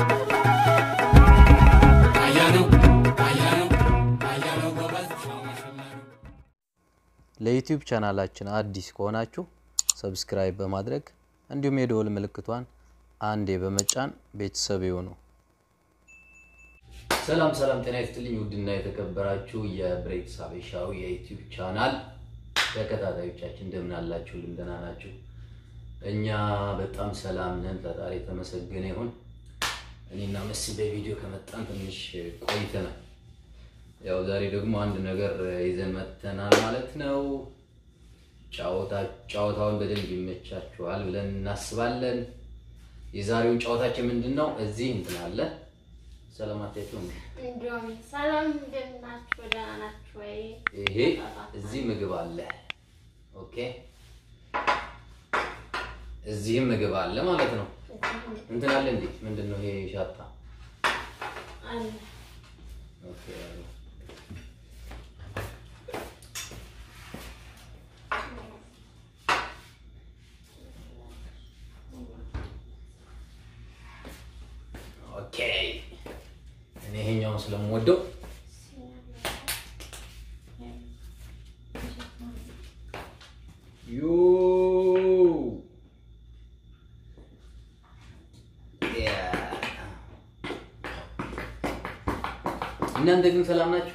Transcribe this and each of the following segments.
ለዩቲዩብ ቻናላችን አዲስ ከሆናችሁ ሰብስክራይብ በማድረግ እንዲሁም የደወል ምልክቷን አንዴ በመጫን ቤተሰብ ይሁኑ። ሰላም ሰላም፣ ጤና ይስጥልኝ ውድና የተከበራችሁ የብሬክስ ሀበሻዊ የዩቲዩብ ቻናል ተከታታዮቻችን እንደምን አላችሁ? ደህና ናችሁ? እኛ በጣም ሰላም ነን። ፈጣሪ የተመሰገነ ይሁን። እኔና መሲ በቪዲዮ ከመጣን ትንሽ ቆይተናል። ያው ዛሬ ደግሞ አንድ ነገር ይዘን መጥተናል ማለት ነው። ጨዋታውን በደንብ ይመቻችኋል ብለን እናስባለን። የዛሬውን ጨዋታችን ምንድን ነው? እዚህ እንትን አለ ሰላማታችሁ ነው። እንዲሁም ሰላም እንደምን ናችሁ? ደህና ናችሁ ወይ? ይሄ እዚህ ምግብ አለ። ኦኬ፣ እዚህም ምግብ አለ ማለት ነው። እንትን አለ እንዴ? ምንድን ነው ይሄ? ሻታ አለ ኦኬ። ኦኬ እኔ ይሄኛውን ስለምወደው ዩ እናንተ ግን ሰላም ናችሁ?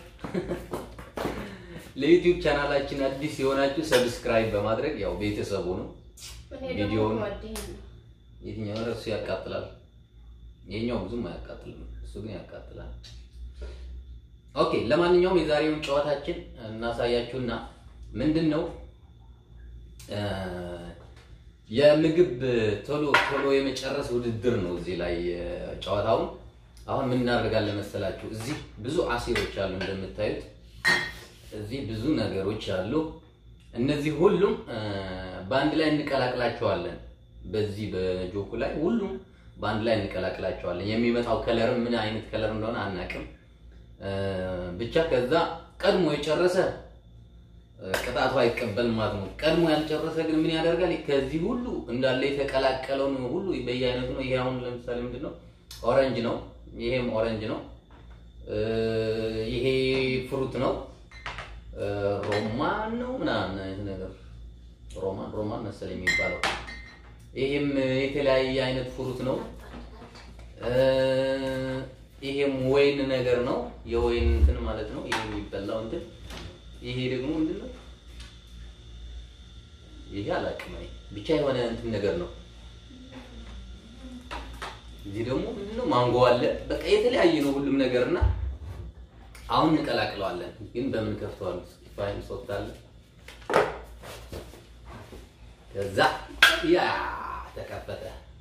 ለዩቲዩብ ቻናላችን አዲስ የሆናችሁ ሰብስክራይብ በማድረግ ያው ቤተሰቡ ነው። እኔ ቪዲዮውን- ደግሞ ጓደኛ ነው። የትኛው እሱ ያቃጥላል። ይሄኛው ብዙም አያቃጥልም፣ እሱ ግን ያቃጥላል። ኦኬ ለማንኛውም የዛሬውን ጨዋታችን እናሳያችሁና ምንድን ነው እ የምግብ ቶሎ ቶሎ የመጨረስ ውድድር ነው። እዚህ ላይ እ ጨዋታውን አሁን ምን እናደርጋለን መሰላችሁ? እዚህ ብዙ አሲሮች አሉ እንደምታዩት፣ እዚህ ብዙ ነገሮች አሉ። እነዚህ ሁሉም እ በአንድ ላይ እንቀላቅላቸዋለን። በዚህ በጆኩ ላይ ሁሉም በአንድ ላይ እንቀላቅላቸዋለን። የሚመጣው ከለር ምን አይነት ከለር እንደሆነ አናቅም። እ ብቻ ከዛ ቀድሞ የጨረሰ እ ቅጣቱ አይቀበልም ማለት ነው። ቀድሞ ያልጨረሰ ግን ምን ያደርጋል? ከዚህ ሁሉ እንዳለ የተቀላቀለውን ሁሉ በየአይነቱ ነው። ይሄ አሁን ለምሳሌ ምንድን ነው? ኦረንጅ ነው። ይሄም ኦረንጅ ነው። እ ይሄ ፍሩት ነው። እ ሮማን ነው ምናምን አይነት ነገር ሮማን ሮማን መሰለኝ የሚባለው። ይሄም የተለያየ አይነት ፍሩት ነው። እ ይሄም ወይን ነገር ነው። የወይን እንትን ማለት ነው። ይሄ የሚበላው እንትን ይሄ ደግሞ ምንድን ነው? ይሄ አላውቅም እኔ ብቻ የሆነ እንትን ነገር ነው። እዚህ ደግሞ ምንድን ነው? ማንጎ አለ። በቃ የተለያየ ነው ሁሉም ነገር እና አሁን እንቀላቅለዋለን። ግን በምን ከፍተዋል? ፋይን ሶፍት አለ። ከዛ ያ ተከፈተ።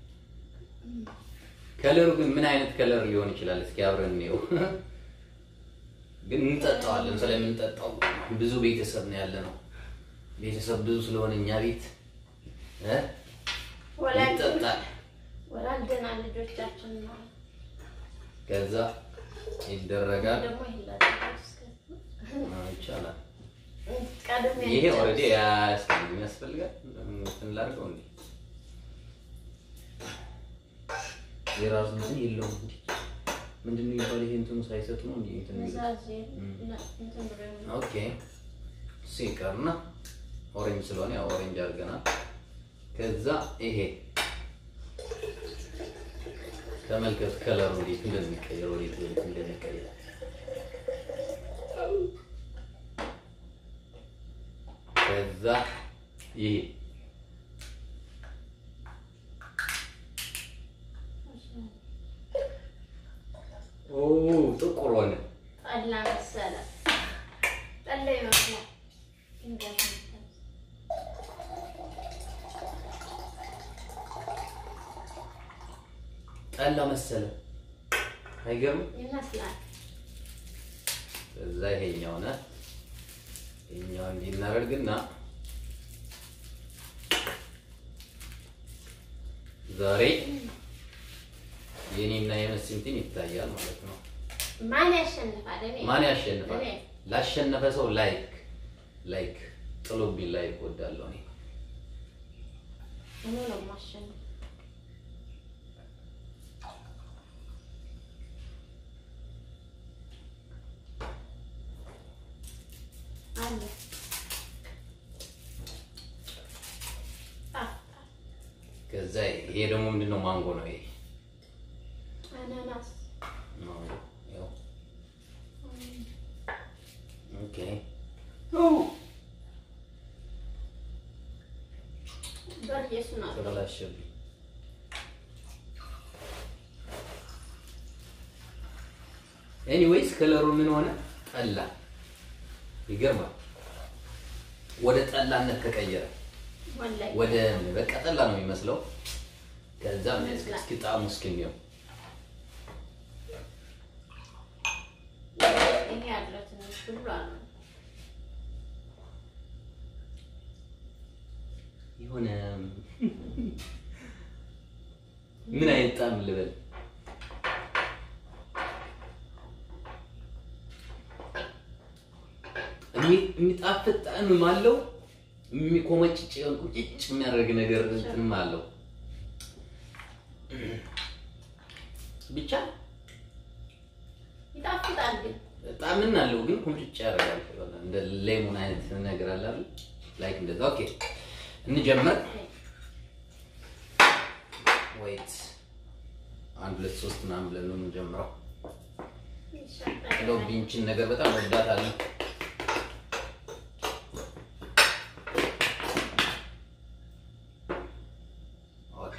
ከለሩ ግን ምን አይነት ከለር ሊሆን ይችላል? እስኪ አብረን እንየው። ግን እንጠጣዋለን። ስለምንጠጣው ብዙ ቤተሰብ ነው ያለ ነው። ቤተሰብ ብዙ ስለሆነ እኛ ቤት እ ወላጅ ይጠጣል። ወላጅና ልጆቻችን ነው። ከዛ ይደረጋል። ደግሞ ይሄን ላድርገው እስከ አዎ፣ ይቻላል። ቀድሜ ይሄ ልጨርስ። ኦልሬዲ ያስፈልግ ያስፈልጋል። እንትን ላድርገው እንዴ የራሱ እንትን የለውም እንዴ ምንድን ነው የሚባለው? ይሄ እንትኑ ሳይሰጡ ነው እንዴ እንትን የሚሉት? ምዛዜ እና እንትን ብሎ ነው። ኦኬ ሲቀርና ኦሬንጅ ስለሆነ ያው ኦሬንጅ አድርገናል። ከዛ ይሄ ተመልከት ከለሩ እንዴት እንደሚቀየር ወዴት ወዴት እንደሚቀየር ከዛ ይሄ ኦ ጥቁር ሆነ። ጠላ መሰለ። ጠላ ይመስላል። እንዴት ነው? ጠላ መሰለ። አይገርምም? ይመስላል። ከዛ ይሄኛው ነ ይሄኛው እንዲህ እናደርግና ዛሬ የኔና የመሲ እንትን ይታያል ማለት ነው። ማን ያሸንፋል? እኔ ማን ያሸንፋል? እኔ ላሸነፈ ሰው ላይክ ላይክ ጥሎብኝ ላይክ ወዳለሁ እኔ እኔ ነው የማሸንፍ። አለ ከዛ ይሄ ደግሞ ምንድን ነው? ማንጎ ነው ይሄ አናናስ ማንጎ። ያው ኦኬ በርየሱ ነው ተበላሸብኝ። ኤኒዌይስ ከለሩ ምን ሆነ? ጠላ። ይገርማል። ወደ ጠላነት ተቀየረ። ወላሂ ወደ በቃ ጠላ ነው የሚመስለው። ከዛ እስኪ ጣዕሙ እስኪ እንየው። ይሄ ያለው ትንሽ ብሏ ነው የሆነ ምን አይነት ጣዕም ልበል? የሚ- የሚጣፍጥ ጣዕምም አለው። የሚቆመጭጭ ቁጭጭ የሚያደርግ ነገር እንትንም አለው። ብቻ ይጣፍጣል ግን ጣዕምን አለው ግን ቁምጭጭ ያደርጋል። የሆነ እንደ ሌሞን አይነት ነገር አለ አይደል? ላይክ እንደዛ። ኦኬ እንጀምር። ወይት አንድ ሁለት ሶስት ምናምን ብለን ነው የምንጀምረው። እንደው ቢንችን ነገር በጣም ወዳታለሁ። ኦኬ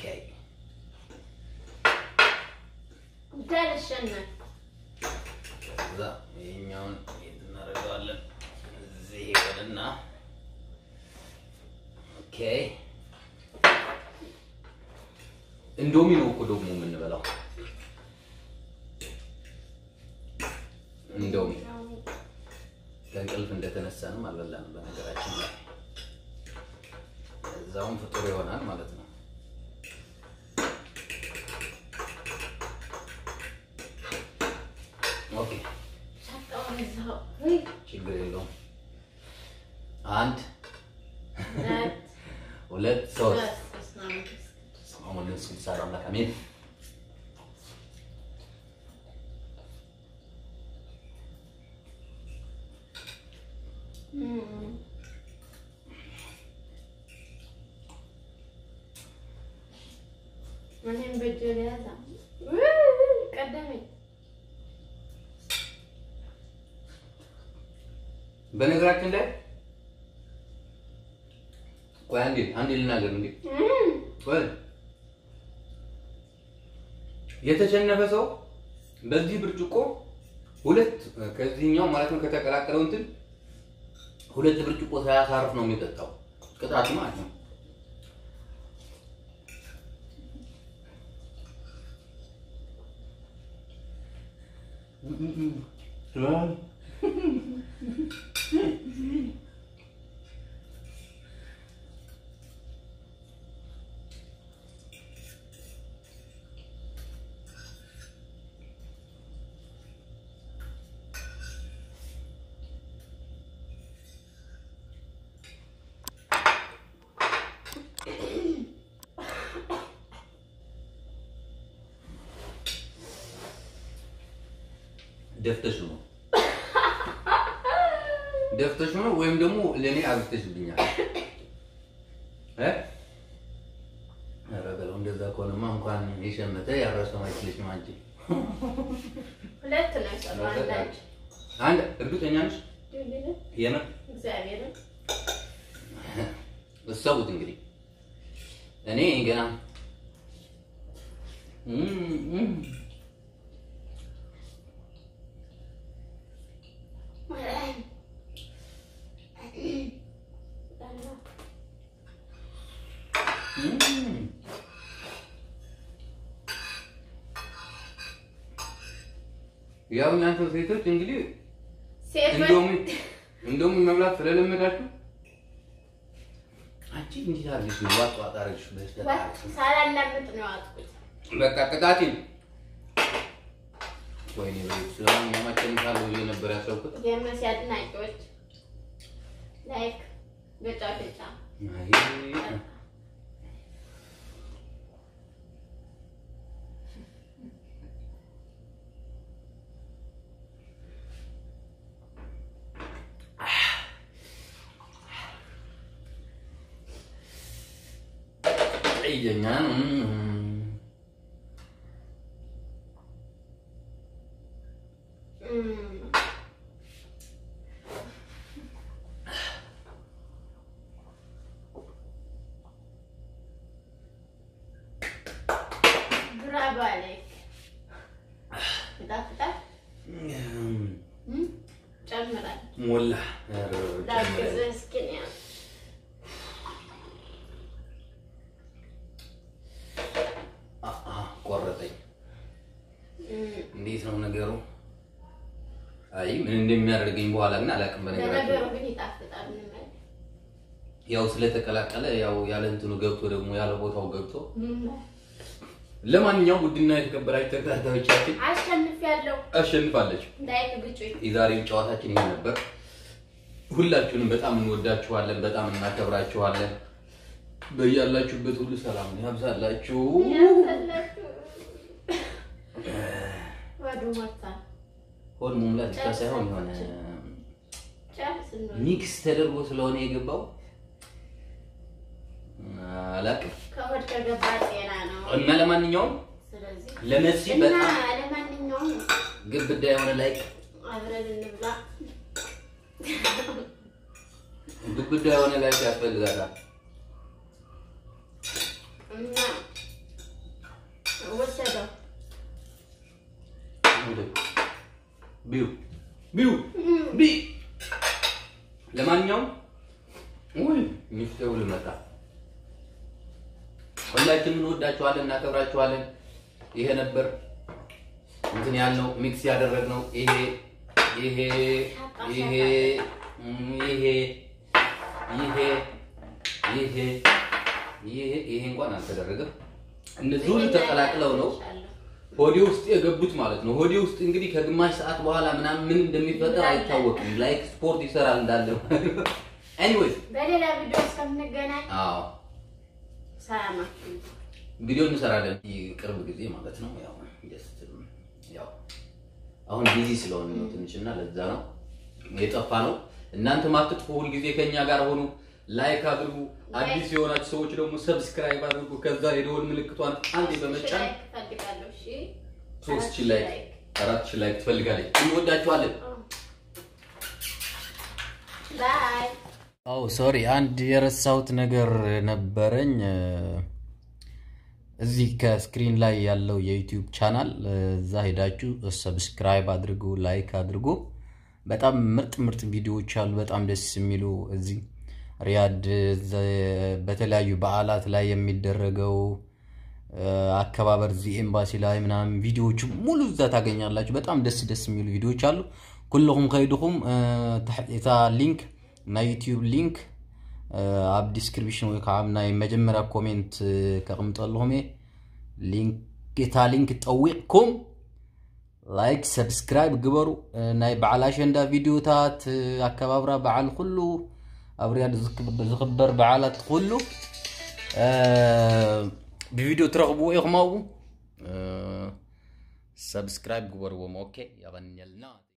እንዳልሸነፍ ከዛ ይሄኛውን የት እናደርገዋለን? እዚህ ይበልና ኦኬ። እንዶሚ ነው እኮ ደግሞ የምንበላው እንዶሚ ከእንቅልፍ እንደተነሳንም አልበላንም። በነገራችን ላይ እዛውም ፍጡር ይሆናል ማለት ነው። ኦኬ ሻጣውን እዛው ወይ ችግር የለውም። አንድ ሁለት ሁለት ሶስት ሶስት በስመ አብ ወመንፈስ ቅዱስ። አሁን ለሱ ሰራ አምላክ አሜን። እም። እኔም በእጄ ልያዛ ውይ፣ ቀደመኝ በነገራችን ላይ ቆይ አንዴ አንዴ ልናገር እንዴ እም። ቆይ የተሸነፈ ሰው በዚህ ብርጭቆ ሁለት ከዚህኛው ማለት ነው ከተቀላቀለው እንትን ሁለት ብርጭቆ ሳያሳርፍ ነው የሚጠጣው ቅጣቱ ማለት ነው። ደፍተሽ ነው ደፍተሽ ነው ወይም ደግሞ ለእኔ አብዝተሽብኛል እ ኧረ በለው እንደዛ ከሆነማ እንኳን የሸመተ ያረሰው አይችልሽ ነው አንቺ ሁለት ነው የሰራው አንዳንድ አንድ እርግጠኛ ነሽ ድልል የምር እግዚአብሔርን እሰቡት እንግዲህ እኔ ገና እም፣ እም። እም። ያው እናንተ ሴቶች እንግዲህ ሴት እንደውም እንደውም መብላት ስለለመዳችሁ አንቺ እንዴት አድርገሽ ነው ዋጥ ዋጥ አድርገሽ በስተት ሳላላምጥ ነው ያዋጥኩት። በቃ ቅጣቴን ወይኔ በይው ስለሆነ ማቸንፋለሁ ብዬ ነበር ያሰብኩት። የመሲ አድናቂዎች ላይክ ገጫ ገጫ አይ፣ ቀየኛ እም፣ ብራቮ አለይክ። ይጣፍጣል። እም፣ ጨምራል። ሞላ ላግዝህ እስኪ እኔ። ቆረጠኝ። እም፣ እንዴት ነው ነገሩ? አይ ምን እንደሚያደርገኝ በኋላ ግን አላውቅም። ለነገሩ በነገራችን ግን ይጣፍጣል። ምንም አይደል። ያው ስለተቀላቀለ ያው ያለ እንትኑ ገብቶ ደግሞ ያለ ቦታው ገብቶ እም፣ ለማንኛውም ውድና የተከበራችሁ ተከታታዮቻችን አሸንፊያለሁ። አሸንፋለች። ላይክ ግጩኝ። የዛሬው ጨዋታችን ይሄ ነበር። ሁላችሁንም በጣም እንወዳችኋለን፣ በጣም እናከብራችኋለን። በያላችሁበት ሁሉ ሰላም ያብዛላችሁ። ያሰላችሁ ወዱ ሞታል። ሆድ መሙላት ብቻ ሳይሆን የሆነ ጨርስ እንበል። ሚክስ ተደርጎ ስለሆነ የገባው አላውቅም። ከሆድ ከገባ ጤና ነው። እና ለማንኛውም ስለዚህ ለመሲ እና በጣም ለማንኛውም ግብዳ የሆነ ላይክ አብረን እንብላ። ግብዳ የሆነ ላይክ ያስፈልጋታል። እና ወሰደው ቢዩ ቢዩ ቢ ለማንኛውም ውይ ሚፍቴው ልመጣ ሁላችንም እንወዳችኋለን፣ እናከብራችኋለን። ይሄ ነበር እንትን ያልነው ሚክስ ያደረግነው ይሄ ይሄ ይሄ ይሄ ይሄ ይሄ ይሄ ይሄ እንኳን አልተደረገም። እነዚህ ሁሉ ተቀላቅለው ነው ሆዴ ውስጥ የገቡት ማለት ነው። ሆዴ ውስጥ እንግዲህ ከግማሽ ሰዓት በኋላ ምናምን ምን እንደሚፈጠር አይታወቅም። ላይክ ስፖርት ይሰራል እንዳለ ኤኒዌይስ፣ በሌላ ቪዲዮ እስከምንገናኝ አዎ ሰላማችሁ ቪዲዮ እንሰራለን ቅርብ ጊዜ ማለት ነው። ያው ጀስት ያው አሁን ቢዚ ስለሆነ ነው ትንሽ እና ለዛ ነው የጠፋ ነው። እናንተ ማትጥፉ ሁል ጊዜ ከኛ ጋር ሆኑ። ላይክ አድርጉ። አዲስ የሆናችሁ ሰዎች ደግሞ ሰብስክራይብ አድርጉ። ከዛ የደወል ምልክቷን አንዴ በመጫን ላይክ እፈልጋለሁ። እሺ ሶስት ሺህ ላይክ አራት ሺህ ላይክ ትፈልጋለች። እንወዳችኋለን። ባይ አው ሶሪ አንድ የረሳሁት ነገር ነበረኝ። እዚህ ከስክሪን ላይ ያለው የዩቲዩብ ቻናል እዛ ሄዳችሁ ሰብስክራይብ አድርጉ፣ ላይክ አድርጉ። በጣም ምርጥ ምርጥ ቪዲዮዎች አሉ፣ በጣም ደስ የሚሉ እዚህ ሪያድ ዘ- በተለያዩ በዓላት ላይ የሚደረገው አከባበር እዚህ ኤምባሲ ላይ ምናምን ቪዲዮዎቹ ሙሉ እዛ ታገኛላችሁ። በጣም ደስ ደስ የሚሉ ቪዲዮዎች አሉ። ኩልኩም ከይድኩም እታ ሊንክ ናይ ዩቲዩብ ሊንክ ኣብ ዲስክሪፕሽን ወይ ከዓ ናይ መጀመርያ ኮሜንት ከቕምጦ ኣለኹም እየ ሊንክ እታ ሊንክ ጠዊቕኩም ላይክ ሰብስክራይብ ግበሩ ናይ በዓል ኣሸንዳ ቪድዮታት ኣከባብራ በዓል ኩሉ ኣብ ርያድ ዝኽበር በዓላት ኩሉ ብቪድዮ ትረኽብዎ ኢኹም ኣብኡ ሰብስክራይብ ግበርዎም ኦኬ ያበንየልና